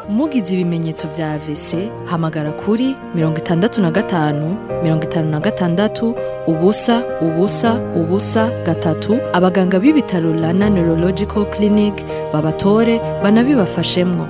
mugize ibimenyetso vya AVC hamagara kuri mirongo itandatu na gatanu mirongo itanu na gatandatu ubusa ubusa ubusa gatatu abaganga b'ibitaro Rana Neurological Clinic babatore banabibafashemwo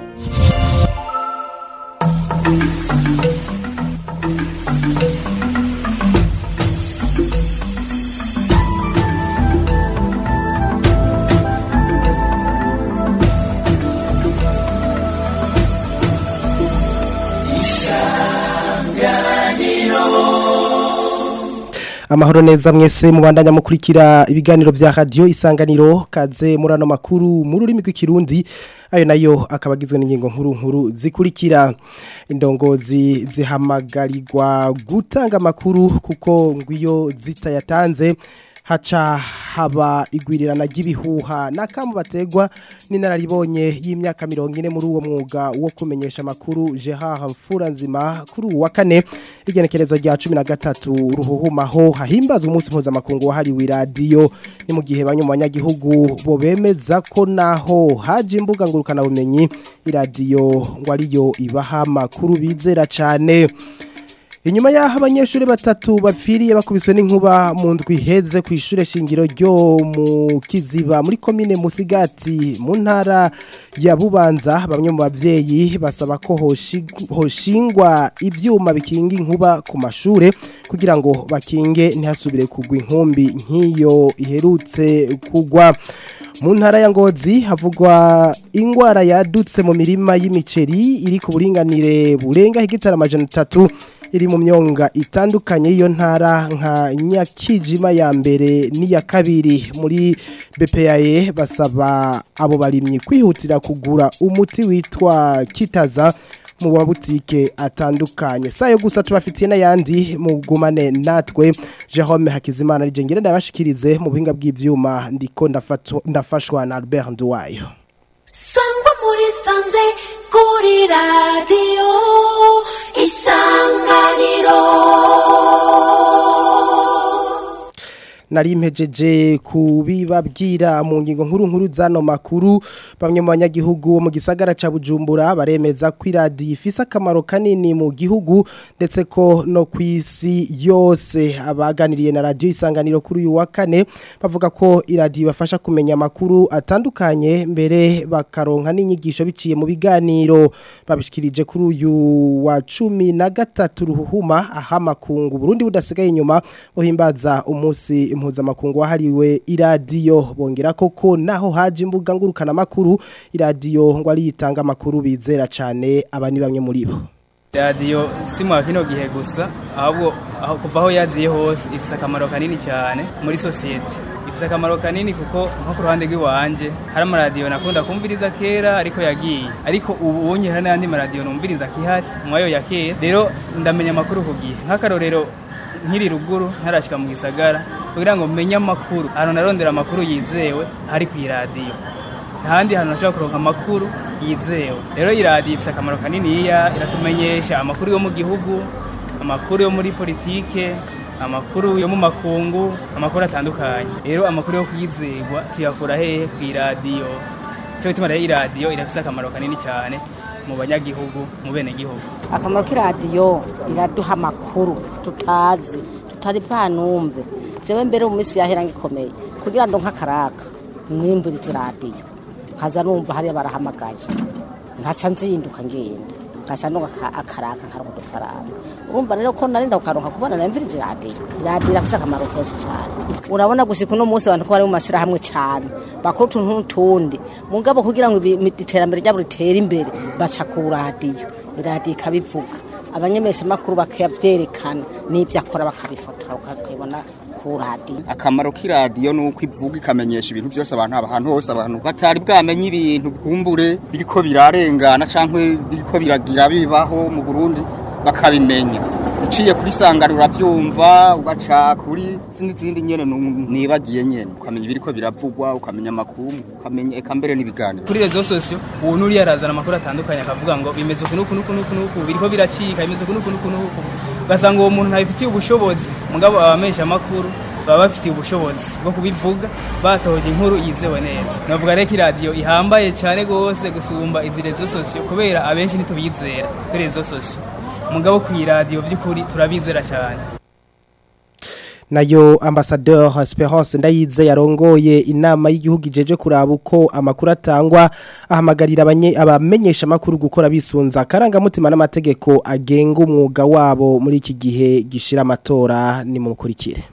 amahoro neza mwese mubandanya mukurikira ibiganiro vya radio isanganiro kaze murano makuru mu rurimi rw'ikirundi ayo nayo akaba agizwe n'ingingo nkuru nkuru zikurikira indongozi zihamagarirwa gutanga amakuru kuko ngwiyo zitayatanze haca haba igwirirana ry'ibihuha n'akamu bategwa n'inararibonye y'imyaka mirongo ine muri uwo mwuga wo kumenyesha amakuru Gerard Mfuranzima kuri uwa kane igenekerezo rya cumi na gatatu ruhuhumaho hahimbazwa umunsi mpuzamakungu wahariwe iradiyo ni mu gihe bamwe mu banyagihugu bo bemeza ko naho haje imbuga ngurukanabumenyi iradiyo ngo ariyo ibaha amakuru bizera cyane Inyuma yaho abanyeshuri batatu bapfiriye bakubiswe n'inkuba mu ndwi heze ku ishure shingiro ryo mu Kiziba muri komine Musigati mu ntara ya Bubanza bamwe mu bavyeyi basaba ko hoshingwa ivyuma bikinga inkuba ku mashure kugira ngo bakinge ntihasubire kugwa inkumbi nk'iyo iherutse kugwa mu ntara ya ngozi havugwa ingwara yadutse mu mirima y'imiceri iri ku buringanire burenga hegitari amajana atatu iri mu myonga itandukanye y'iyo ntara nka nyakijima ya mbere n'iya kabiri muri BPAE basaba abo barimyi kwihutira kugura umuti witwa kitaza mu mabutike atandukanye sayo gusa tubafitiye n'ayandi mugumane natwe Jerome Hakizimana rije ngire ndabashikirize mu buhinga bw'ivyuma ndiko ndafashwa na Albert Nduwayo Sangwa muri sanze kuri radio isanganiro nari mpejeje kubibabwira mu ngingo nkuru nkuru zano makuru bamwe mu banyagihugu mu gisagara ca Bujumbura baremeza ko iradi ifise akamaro kanini mu gihugu ndetse ko no kwisi yose abaganiriye na radio isanganiro kuri uyu wa kane bavuga ko iradi ibafasha kumenya amakuru atandukanye mbere bakaronka n'inyigisho biciye mu biganiro babishikirije kuri uyu wa cumi na gatatu ruhuma aha makungu Burundi budasigaye inyuma uhimbaza umunsi mpuzamakungu wahariwe iradiyo bongera koko naho haje imbuga ngurukana makuru iradiyo ngo ari yitanga amakuru bizera cyane aba ni bamwe muri bo radiyo si mu kino gihe gusa ahubwo aho kuva aho yaziye hose ifite akamaro kanini cyane muri sosiyete ifite akamaro kanini kuko nko ku ruhande rw'iwanje hari amaradiyo nakunda kumviriza kera ariko yagiye ariko ubu ubonye hari n'andi maradiyo numviriza kihari mwayo ya kera rero ndamenya amakuru ku gihe nk'akarorero nkiri ruguru ntarashyika mu gisagara kugira ngo menye amakuru ahantu narondera amakuru yizewe hari ku iradiyo ntahandi hantu nashobora kuronka amakuru yizewe rero iradiyo ifite akamaro kaniniya iratumenyesha amakuru yo mu gihugu amakuru yo muri politike amakuru yo mu makungu amakuru atandukanye rero amakuru yo kwizerwa tuyakura hehe ku iradiyo cyo bituma rero iradiyo irafite akamaro kanini cyane mu banyagihugu mu benegihugu akamaro k'iradiyo iraduha amakuru tutazi tutari bwanumve jewe mbere mu minsi yahera ngikomeye kugira ngo nk'akaraka mwimburize radiyo nkaza numva hariya barahamagaye nkaca nzinduka ngenda nkaca ndonga akaraka nkaronka udufaranga urumva rero ko narinda kukaronka kubona namvirije radiyo radiyo irafise akamaro kenshi cyane urabona gushika uno munsi abantu ko bari mu mashyirahamwe cyane bakora utuntu n'utundi mugabo kugira ngo iterambere ryabo ritere imbere baca ku radiyo iradiyo ikabivuga abanyemeshamakuru bakabyerekana n'ibyo akora bakabifotora ukabibona ku radiyo akamaro k'iradiyo ni uko ivuga ikamenyesha ibintu byose abantu ahantu hose abantu batari bwamenye ibintu bwumbure biriko birarengana cyangwa biriko biragira bibaho mu burundi bakabimenya uciye kuri sangara urabyumva ugaca kuri n'izindi nyene nibagiye nyene ukamenya ibiriko biravugwa ukamenya amakuru ukamenya eka mbere n'ibiganiro kuri rezo sosiyo ubu nuri yarazana amakuru atandukanye akavuga ngo bimeze uku n'uku n'uku n'uku n'uku biriko biracika bimeze uku n'uku n'uku n'uku ugasanga uwo muntu ntabifitiye ubushobozi mugabo abamesha amakuru baba bafitiye ubushobozi bwo kubivuga batohoje inkuru yizewe neza navuga rero ko iradiyo ihambaye cyane rwose gusumba izi rezo sosiyo kubera abenshi ntitubizera kuri rezo sosiyo mugabo ku iradiyo by'ukuri turabizera cyane nayo ambasadeur Esperance ndayize yarongoye inama y'igihugu ijeje kuraba uko amakuru atangwa ahamagarira abanye abamenyesha makuru gukora bisunza karangamutima n'amategeko agenga umwuga wabo muri iki gihe gishira amatora ni mukurikire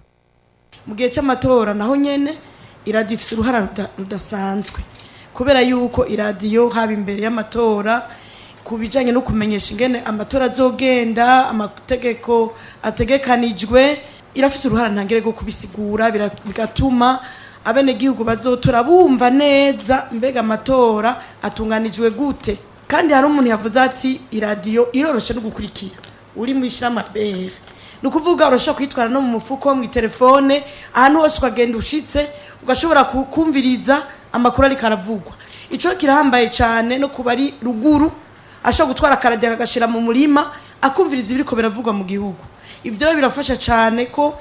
mu gihe cy'amatora naho nyene iradiyo ifite uruhara ruda- rudasanzwe kubera yuko iradiyo haba imbere y'amatora ku bijyanye no kumenyesha ingene amatora azogenda amategeko ategekanijwe irafite uruhara ntangire rwo kubisigura bira- bigatuma abenegihugu bazotora bumva neza mbega amatora atunganijwe gute kandi hari umuntu yavuze ati iradiyo iroroshe no gukurikira uri mu ishiramabere ni ukuvuga urashobora kuyitwara no mu mufuko mu telefone ahantu hose ukagenda ushitse ugashobora ku- kumviriza amakuru ariko aravugwa icyo kirahambaye cyane no kuba ari ruguru ashobora gutwara akaradiyo akagashyira mu murima akumviriza ibiriko biravugwa mu gihugu ibyo rero birafasha cyane ko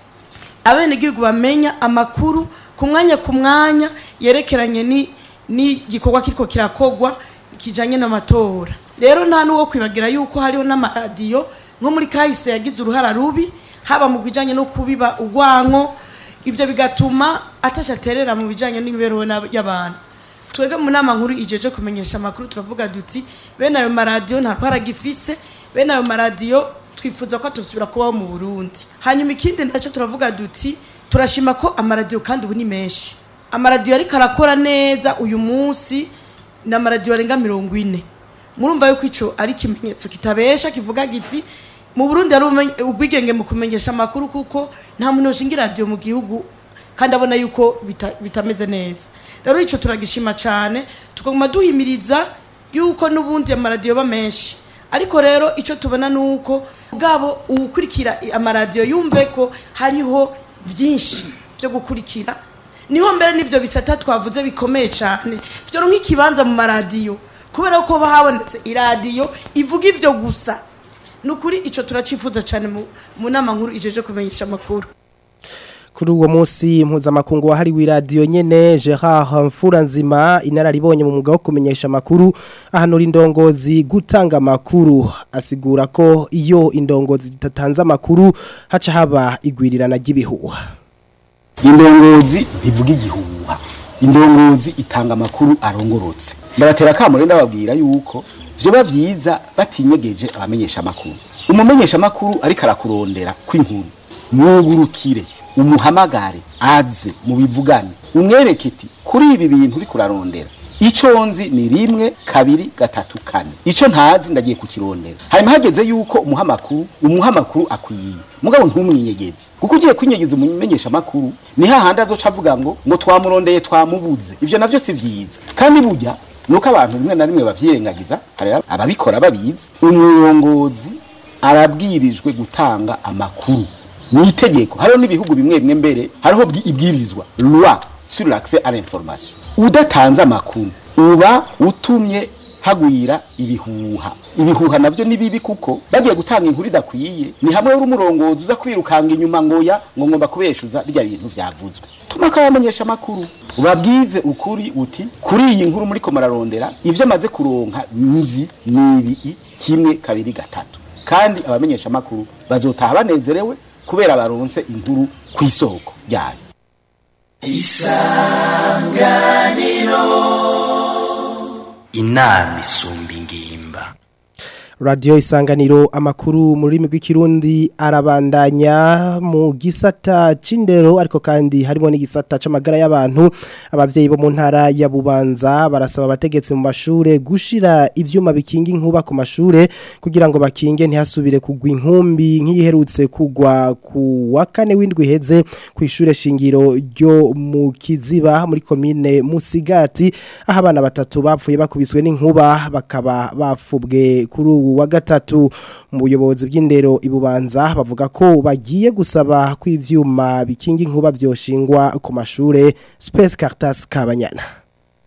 abenegihugu bamenya amakuru ku mwanya ku mwanya yerekeranye ni n'igikorwa kiriko kirakogwa kijanye n'amatora rero nta n'uwo kwibagira yuko hariho n'amaradiyo nko muri kahise yagize uruhara rubi haba mu bijanye no kubiba urwanko ibyo bigatuma atasha aterera mu bijanye n'imibereho n'ab- y'abantu twebwe mu nama nkuru ijeje kumenyesha amakuru turavuga duti bene ayo maradiyo nta gifise bene ayo maradiyo twifuza ko atosubira kubaho mu burundi hanyuma ikindi nacyo turavuga duti turashima ko amaradiyo kandi ubu ni menshi amaradiyo ariko arakora neza uyu munsi ni amaradiyo arenga mirongo ine murumva yuko icyo ari ikimenyetso kitabesha kivuga giti mu burundi hari ubumenye- ubwigenge mu kumenyesha amakuru kuko nta muntu yoshinga iradiyo mu gihugu kandi abona yuko bita- bitameze neza rero icyo turagishima cyane tukaguma duhimiriza yuko n'ubundi amaradiyo aba menshi ariko rero icyo tubona ni uko bwabo uwukurikira amaradiyo yumve ko hariho byinshi byo gukurikira niho mbere n'ibyo bisata twavuze bikomeye cyane byo nk'ikibanza mu maradiyo kubera ko haba habonetse iradiyo ivuga ibyo gusa ni ukuri icyo turacifuza cyane mu- mu nama nkuru ijeje kumenyesha amakuru Kuri uwo munsi mpuzamakungu wahariwe iradiyo nyene Gerard Mfuranzima inararibonye mu mwuga wo kumenyesha amakuru ahanura indongozi gutanga amakuru asigura ko iyo indongozi zitatanze amakuru haca haba igwirirana ry'ibihuha indongozi ntivuga igihuha indongozi itanga amakuru arongorotse ndabatera akamaro ndababwira yuko vyoba vyiza batinyegeje abamenyesha amakuru umumenyesha amakuru ariko arakurondera kw'inkuru mwugurukire umuhamagare aze mubivugane umwereke iti kuri ibi bintu uriko urarondera ico nzi ni rimwe kabiri gatatu kane ico ntazi ndagiye kukirondera hanyuma hageze yuko umuha amakuru umuha amakuru akwiye mugabo ntumwinyegeze kuko ugiye kwinyegeza umumenyesha amakuru ni hahandi azoca avuga ngo ngo twamurondeye twamubuze ivyo navyo si vyiza kandi burya nuko abantu rimwe na rimwe bavyirengagiza hari ababikora babizi umurongozi arabwirijwe gutanga amakuru ni itegeko hariho n'ibihugu bimwe bimwe mbere hariho bwi- ibwirizwa loi sur l'accès à l'information udatanze amakuru uba utumye hagwira ibihuha ibihuha navyo ni bibi kuko bagiye gutanga inkuru idakwiye ni hamwe uri umurongozi uza kwirukanga inyuma ngoya ngo ngomba kubeshuza rya bintu vyavuzwe tuma kabamenyesha amakuru ubabwize ukuri uti kuri iyi nkuru muriko murarondera ivyo amaze kuronka nzi nibi kimwe kabiri gatatu kandi abamenyesha amakuru bazotaha banezerewe kubera baronse inkuru ku isoko ryayo inama isumba ingimba Radio isanganiro amakuru mu rurimi rw'ikirundi arabandanya mu gisata c'indero ariko kandi harimo n'igisata c'amagara y'abantu abavyeyi bo mu ntara ya Bubanza barasaba abategetsi mu mashure gushira ivyuma bikinga inkuba ku mashure kugira ngo bakinge ntihasubire kugwa inkumbi nk'iyiherutse kugwa ku wa kane w'indwi heze ku ishure shingiro ryo mu Kiziba muri komine Musigati aho abana batatu bapfuye bakubiswe n'inkuba bakaba bafubwe kuri ubu wa gatatu mu buyobozi bw'indero ibubanza bavuga ko bagiye gusaba ko ivyuma bikinga inkuba byoshingwa ku mashure Space Caritas Kabanyana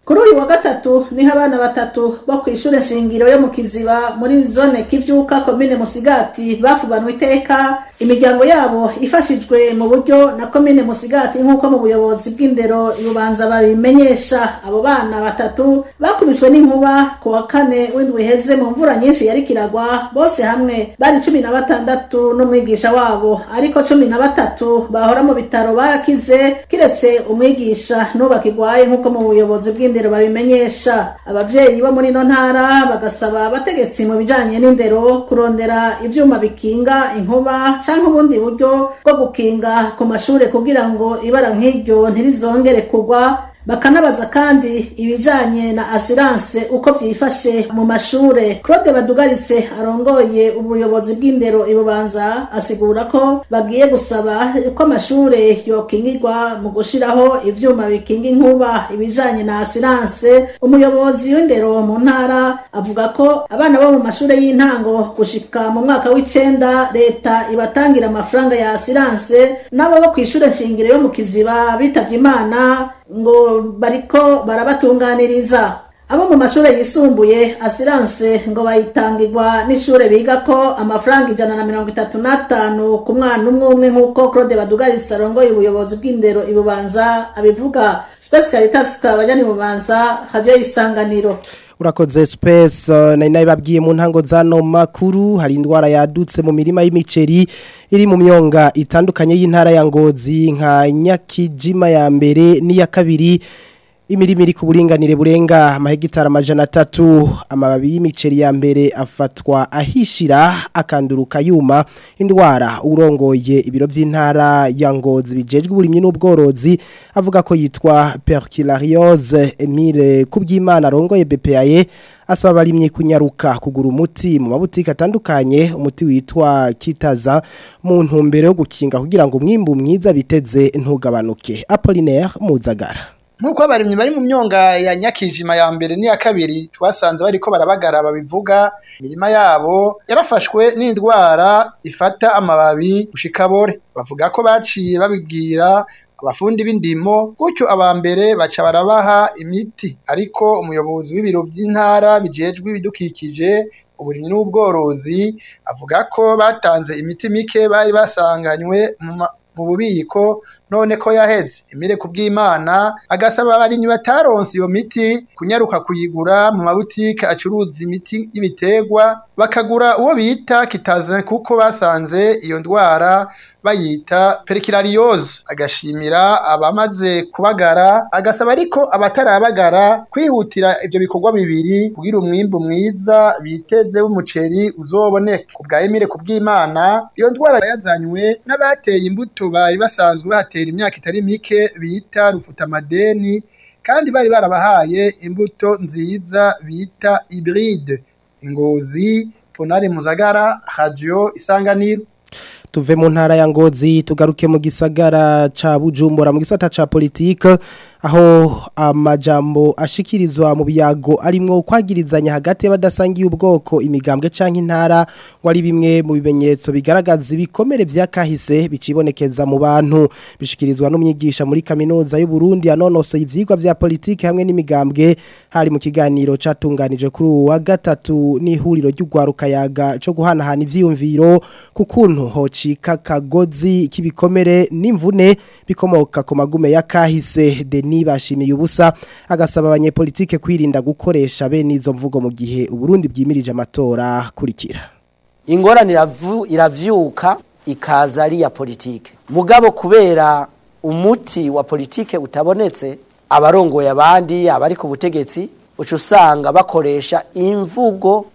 kuri uyu wa gatatu niho abana batatu bo ku ishure shingiro yo mu kiziba muri zone kivyuka komine musigati bafubanwe iteka imiryango yabo ifashijwe mu buryo na komine musigati nk'uko mu buyobozi bw'indero ibubanza babimenyesha abo bana batatu bakubiswe n'inkuba ku wa kane w'indwi iheze mu mvura nyinshi yari kiragwa bose hamwe bari cumi na batandatu n'umwigisha wabo ariko cumi na batatu bahora mu bitaro barakize kiretse umwigisha n'ubakigwaye nk'uko mu buyobozi bw'indero babimenyesha abavyeyi bo muri ino ntara bagasaba abategetsi mu bijanye n'indero kurondera ivyuma bikinga inkuba canke ubundi buryo bwo gukinga ku mashure kugira ngo ibara nk'iryo ntirizongere kugwa bakanabaza kandi ibijanye na assurance uko vyifashe mu mashure Claude Badugaritse arongoye ubuyobozi bw'indero ibubanza asigura ko bagiye gusaba ko amashure yokingirwa mu gushiraho ivyuma bikinga inkuba ibijanye na assurance umuyobozi w'indero mu ntara avuga ko abana bo mu mashure y'intango gushika mu mwaka w'icenda leta ibatangira amafaranga ya assurance nabo bo kw'ishure nshingiro yo mu kiziba bitavye imana ngo bariko barabatunganiriza abo mu mashure yisumbuye asiranse ngo bayitangirwa n'ishure biga ko amafaranga ijana na mirongo itatu n'atanu ku mwana umwe umwe nk'uko claude badugaritse arongoye ubuyobozi bw'indero ibubanza abivuga space caritas kabajani bubanza hajyayo isanganiro urakoze space uh, nari nabibabwiye mu ntango zano makuru hari indwara yadutse mu mirima y'imiceri iri mu myonga itandukanye y'intara ya Ngozi nka Nyakijima ya mbere n'iya kabiri imirima iri ku buringanire burenga amahegitari amajana atatu amababi y'imiceri ya mbere afatwa ahishira akanduruka yuma indwara urongoye ibiro by'intara ya ngozi bijejwe uburimyi n'ubworozi avuga ko yitwa perculariose Emile Kubyimana arongoye BPAE asaba abarimyi kunyaruka kugura umuti mu mabutike atandukanye umuti witwa kitaza mu ntumbero yo gukinga kugira ngo umwimbu mwiza biteze ntugabanuke Apollinaire Muzagara Nkuko abarimyi bari mu myonga ya Nyakijima ya mbere n'iya kabiri twasanze bariko barabagara babivuga imirima yabo yarafashwe n'indwara ifata amababi gushikabore bavuga ko baciye babibwira abafundi b'indimo gutyo abambere baca barabaha imiti ariko umuyobozi w'ibiro by'intara bijejwe ibidukikije uburimyi n'ubworozi avuga ko batanze imiti mike bari basanganywe mu bubiko none ko yaheze emire kubw'imana agasaba abarimyi bataronse iyo miti kunyaruka kuyigura mu mabutike acuruza imiti y'ibiterwa bakagura uwo bita kitaze kuko basanze iyo ndwara bayita perikirariyoze agashimira abamaze kubagara agasaba ariko abatarabagara kwihutira ibyo bikorwa bibiri kugira umwimbu mwiza biteze w'umuceri uzoboneke ku bwa emire kubw'imana iyo ndwara yazanywe n'abateye imbuto bari basanzwe batera imyaka itari mike bita rufutamadeni kandi bari barabahaye imbuto nziza bita hybride ingozi ponari muzagara radio isanganiro tuve mu ntara ya ngozi tugaruke mu gisagara ca bujumbura mu gisata ca politike aho amajambo ashikirizwa mu biyago arimwo kwagirizanya hagati y'abadasangiye ubwoko imigambwe canke intara ngo ari bimwe mu bimenyetso bigaragaza ibikomere vyakahise bicibonekeza mu bantu bishikirizwa n'umwigisha muri kaminuza y'u Burundi anonosoye ivyigwa vya politike hamwe n'imigambwe hari mu kiganiro catunganije kuri uwa gatatu n'ihuriro ry'ugwaruka yaga cyo guhanahana ivyiyumviro ku kuntu hocika kagozi k'ibikomere n'imvune bikomoka ku magume ya kahise Denis bashimiye ubusa agasaba abanyepolitike kwirinda gukoresha bene izo mvugo mu gihe uburundi bwimirije amatora kurikira ingorane iravyuka ikaza ari ya politike mugabo kubera umuti wa politike utabonetse abarongoye abandi abari ku butegetsi uca usanga bakoresha imvugo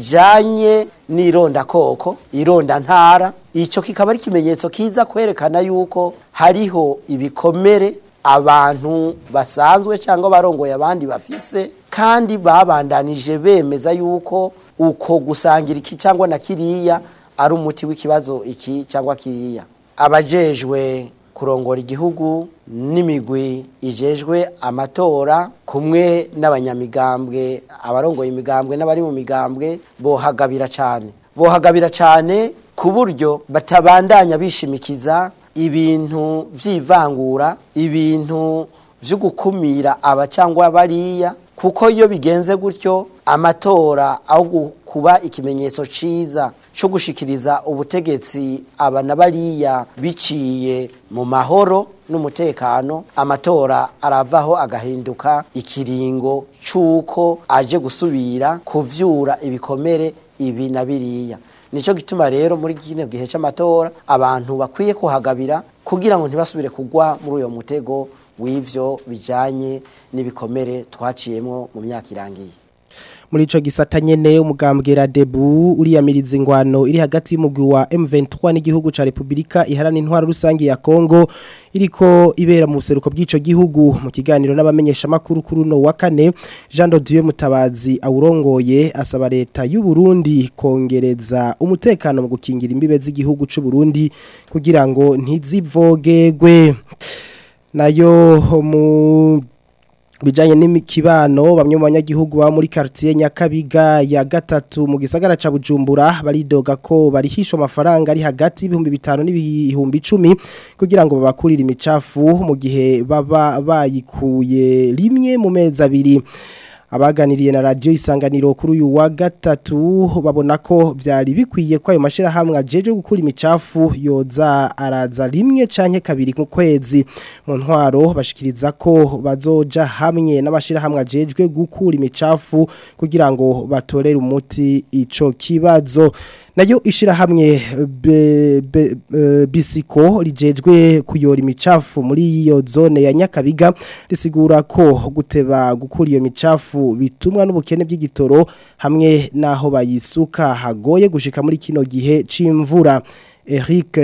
ijanye n'irondakoko ironda ntara ico kikaba ari ikimenyetso kiza kwerekana yuko hariho ibikomere abantu basanzwe cyangwa barongoye abandi bafise kandi babandanije bemeza yuko uko gusangira iki cyangwa na kiriya ari umuti w'ikibazo iki cyangwa kiriya abajejwe kurongora igihugu n'imigwi ijejwe amatora kumwe n'abanyamigambwe abarongoye imigambwe n'abari mu migambwe bohagabira cyane bohagabira cyane ku buryo batabandanya bishimikiza ibintu by'ivangura ibintu byo gukumira aba cyangwa bariya kuko iyo bigenze gutyo amatora aho gu- kuba ikimenyetso ciza cyo gushikiriza ubutegetsi aba na bariya biciye mu mahoro n'umutekano amatora aravaho agahinduka ikiringo c'uko aje gusubira kuvyura ibikomere ibi na biriya nico gituma rero muri kino gihe c'amatora abantu bakwiye kuhagabira kugira ngo ntibasubire kugwa muri uyo mutego w'ivyo bijanye n'ibikomere twaciyemwo mu myaka irangiye muri ico gisata nyene umugambwe Radebu uriyamiriza ingwano iri hagati y'umugwi wa M23 n'igihugu ca Republika iharana intwaro rusangi ya Kongo iriko ibera mu buseruko bw'ico gihugu mu kiganiro n'abamenyesha makuru kuri no wa kane Jean de Dieu Mutabazi awurongoye asaba leta y'u Burundi kongereza umutekano mu gukingira imbibe z'igihugu c'u Burundi kugira ngo ntizivogegwe nayo mu bijanye n'imikibano bamwe mu banyagihugu ba muri quartier Nyakabiga ya gatatu mu gisagara ca Bujumbura baridoga ko barihishwa amafaranga ari hagati y'ibihumbi bitanu n'ibihumbi 10 kugira ngo babakurire imicafu mu gihe baba bayikuye rimwe mu mezi abiri abaganiriye na radio isanganiro kuri uyu wa gatatu babona ko byari bikwiye ko ayo mashirahamwe ajeje gukura imicafu yoza araza rimwe canke kabiri ku kwezi mu ntwaro bashikiriza ko bazoja hamwe n'amashirahamwe ajejwe gukura imicafu kugira ngo batorere umuti ico kibazo nayo ishirahamwe be- be- eh, bisiko rijejwe kuyora imicafu muri iyo zone ya Nyakabiga risigura ko guteba gukura iyo micafu bitumwa n'ubukene bw'igitoro hamwe naho bayisuka hagoye gushika muri kino gihe c'imvura Eric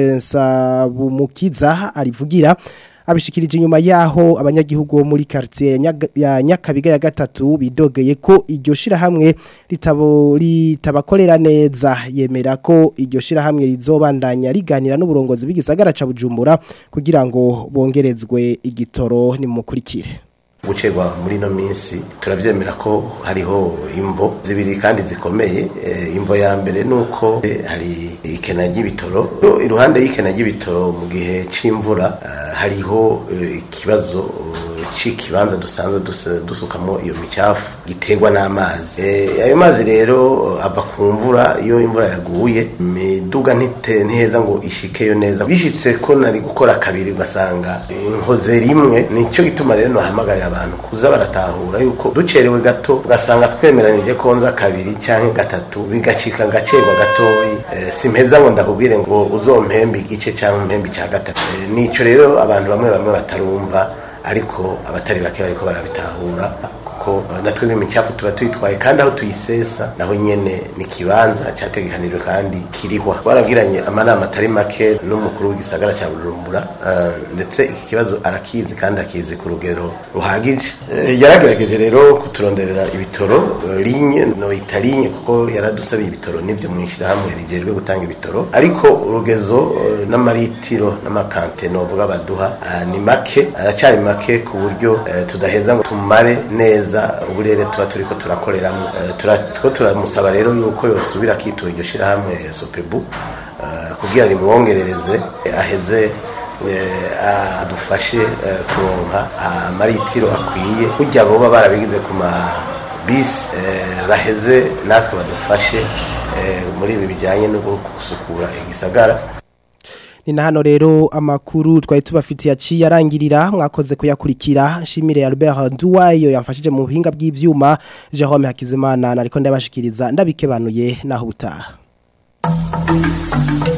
Nsabumukiza arivugira abishikirije inyuma yaho abanyagihugu bo muri quartier ya Nyaga- ya Nyakabiga ya gatatu bidogeye ko iryo shirahamwe ritabo ritabakorera neza yemera ko iryo shirahamwe rizobandanya riganira n'uburongozi bw'igisagara ca Bujumbura kugira ngo bongerezwe igitoro ni mukurikire gucerwa muri ino minsi turabyemera ko hariho imvo zibiri kandi zikomeye Eh, imvo ya mbere ni uko eh, hari ikena ry'ibitoro No, iruhande y'ikena ry'ibitoro mu gihe c'imvura eh, hariho eh, ikibazo eh, c'ikibanza dusanzwe dus- dusukamo iyo micafu giterwa n'amazi Eh, ayo mazi rero eh, ava ku mvura iyo imvura yaguye imiduga ntite- ntiheza ngo ishikeyo neza bishitse ko nari gukora kabiri ugasanga inkoze rimwe nicyo gituma rero nohamagarira abantu kuza baratahura yuko ducerewe gato ugasanga twemeranije ko nza kabiri cyangwa gatatu bigacika ngacerwa gatoyi Eh, simpeza ngo ndakubwire ngo uzompembe igice cyangwa umpembe icya gatatu Eh, nico rero abantu bamwe bamwe batarumva ariko abatari bake bariko barabitahura kuko eh, natwe n'imicafu tuba tuyitwaye kandi aho tuyisesa naho nyene ni kibanza cyategekanijwe kandi kirihwa twaragiranye amanama atari make n'umukuru w'igisagara cya Bujumbura eh, ndetse iki kibazo arakizi kandi akizi ku rugero ruhagije Eh, yaragerageje rero kuturonderera ibitoro eh, linye no italinye kuko yaradusabiye ibitoro nivyo mwishirahamwe rijejwe gutanga ibitoro ariko urugezo eh, n'amaritiro n'amakante novuga baduha ah, ni make aracari make ku buryo eh, tudaheza ngo tumare neza uburere tuba turiko turakoreramo Eh, tura- two turamusaba rero yuko yosubira akitura iryo shirahamwe eh, sopebu eh, kugira rimwongerereze eh, aheze eh, adufashe eh, kuronka amaritiro akwiye burya boba barabigize ku ma bisi eh, baheze natwe badufashe eh, muri ibi bijyanye no gusukura igisagara ni na hano rero amakuru twari tubafitiye aciye arangirira mwakoze kuyakurikira shimire Albert Duwayo yamfashije mu buhinga bw'ivyuma Jerome Hakizimana nariko ndabashikiriza ndabikebanuye naho butaha